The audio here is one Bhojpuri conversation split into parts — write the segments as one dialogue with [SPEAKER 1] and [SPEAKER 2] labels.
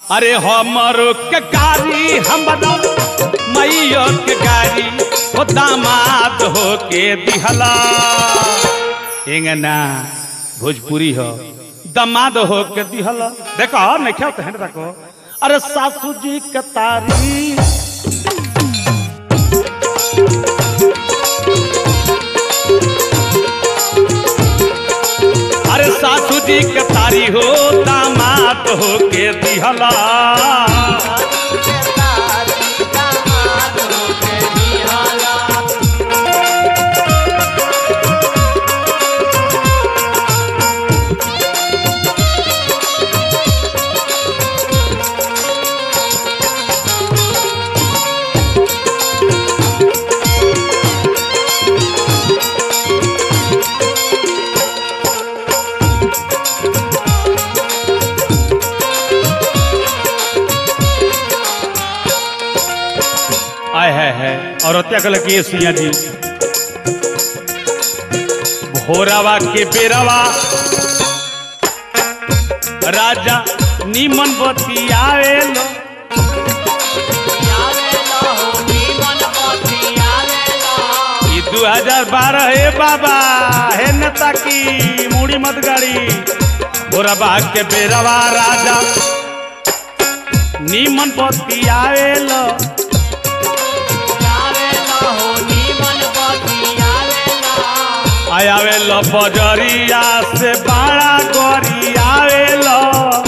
[SPEAKER 1] अरे हमरो के गाड़ी हमरा मैयो के गाड़ी हो दामाद हो के दिहला एंगना भोजपुरी हो दामाद हो के दिहला देखो नहीं क्या तो हेंड देखो अरे सासू जी के तारी अरे सासू जी के तारी हो दामाद हो के दिहला आय है है और हत्या कल की सिया जी भोरावा के बेरावा राजा नीमन बतियावे लो ई 2012 हे बाबा हे नेता की मूड़ी मत गाड़ी भोरावा के बेरावा राजा नीमन बतियावे लो आयावे लो बजरिया से बाड़ा गोरी आवे लो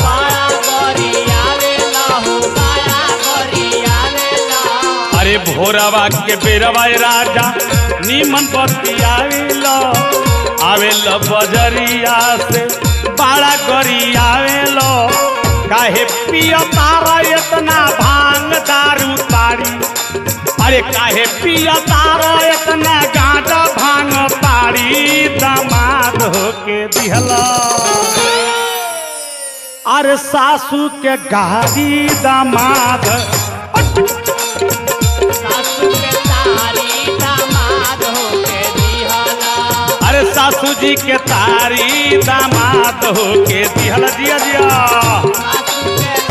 [SPEAKER 1] अरे भोरावा के बेरवा राजा नीमन पति आवे लो आवे लो बजरिया से बाड़ा गोरी आवे लो काहे पियो तारा इतना भांग दारू तारी अरे काहे पिया तारा इतना गांजा भांग तारी दामाद होके दिहला अरे सासू के गाड़ी दामाद अरे सासू जी के तारी दामाद होके दिहला दिया दिया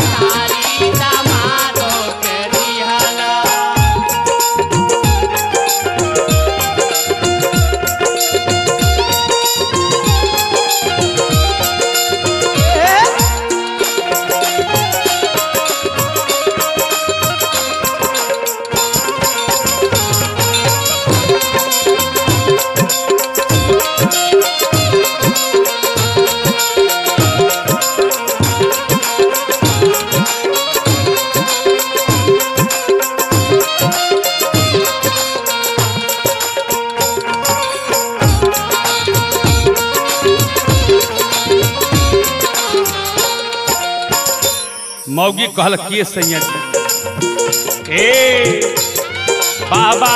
[SPEAKER 1] मौगी कहल किए सैया जी ए बाबा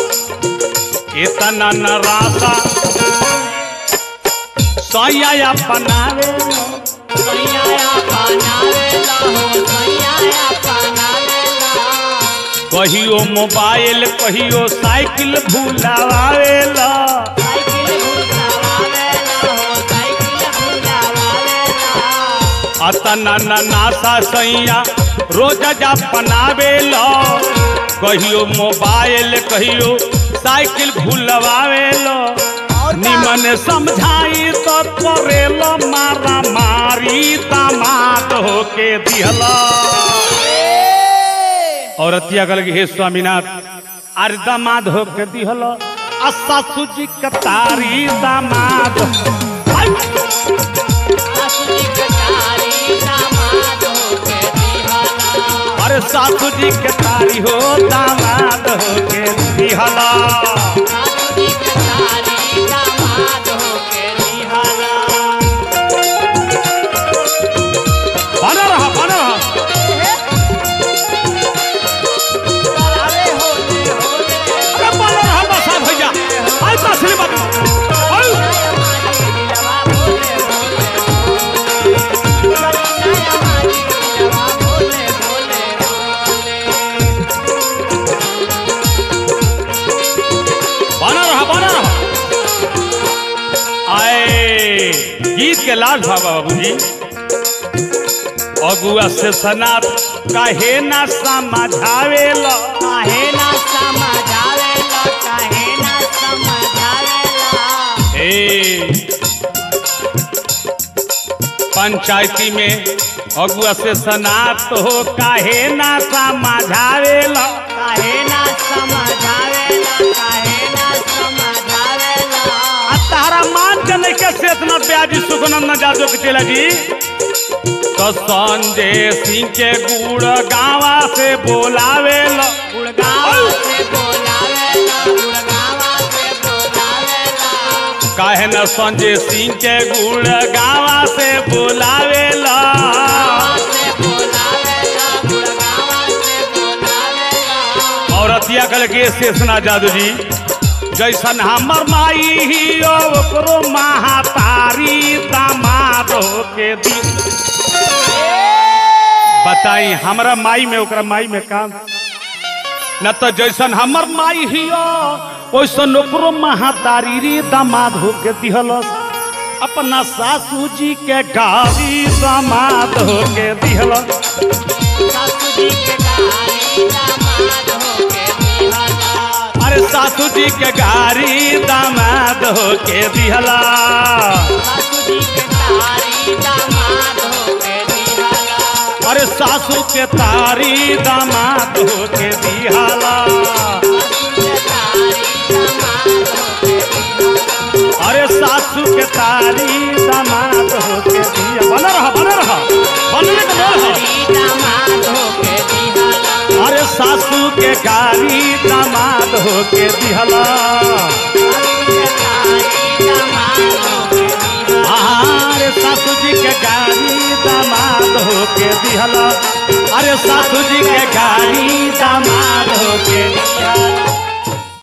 [SPEAKER 1] इतना नरासा सैया अपनावे कहियो मोबाइल कहियो साइकिल भूलावेला अतना न नासा सैया रोज जा बनावेला कहियो मोबाइल कहियो साइकिल भूलवावेला निमन समझाई तो करेला मारा मारी दामाद होके दिहला औरतिया कल हे स्वामीनाथ अरे दामाद होके दिहला आ सासू जी के तारी दामाद आई! अरे सासू जी के तारी हो दामाद होके दिहला बना रहा बना रहा अरे बना रहा बसा भैया आई तसली बात आई बना रहा बना रहा आए गीत के लाल बाबा बाबूजी अगुआ से सनात काहे ना समझावेला
[SPEAKER 2] काहे ना समझावेला काहे ना समझावेला
[SPEAKER 1] ए पंचायती में अगुआ से सनात हो काहे ना समझावेला
[SPEAKER 2] काहे ना समझावेला काहे ना समझावेला
[SPEAKER 1] आ तारा मान के नहीं के से इतना ब्याजी सुगनम न जादो के चला जी तो संजय सिंह के गुड़ गावा से बोलावेला
[SPEAKER 2] गुड़गावा से बोलावेला गुड़गावा से बोलावेला
[SPEAKER 1] काहे न संजय सिंह के गुड़ गावा से बोलावेला
[SPEAKER 2] गावा से बोलावेला गुड़गावा से बोलावेला
[SPEAKER 1] और अतिया कल के शेषना जादू जी जैसन हमर माई ही ओकरो महातारी दामाद के दी बताई हमरा माई में ओकरा माई में काम न तो जैसन हमर माई ही वैसन ओकरो महातारी री दामाद होके दिहलस अपना सासू जी के गाड़ी दामाद होके दिहलस
[SPEAKER 2] सासू जी के गाड़ी दामाद होके दिहला
[SPEAKER 1] अरे सासू जी के गाड़ी दामाद होके दिहला
[SPEAKER 2] सासू जी के गाड़ी दामाद होके दिहला
[SPEAKER 1] अरे सासू के तारी दामाद होके दिहला अरे सासू के तारी दामाद होके दिया बना रहा बना रहा बनने का बोल है अरे सासू के गाड़ी दामाद होके दिहला अरे सासू जी के गाड़ी दामाद होके दिहला अरे सासू जी के गाड़ी दामाद होके दिहला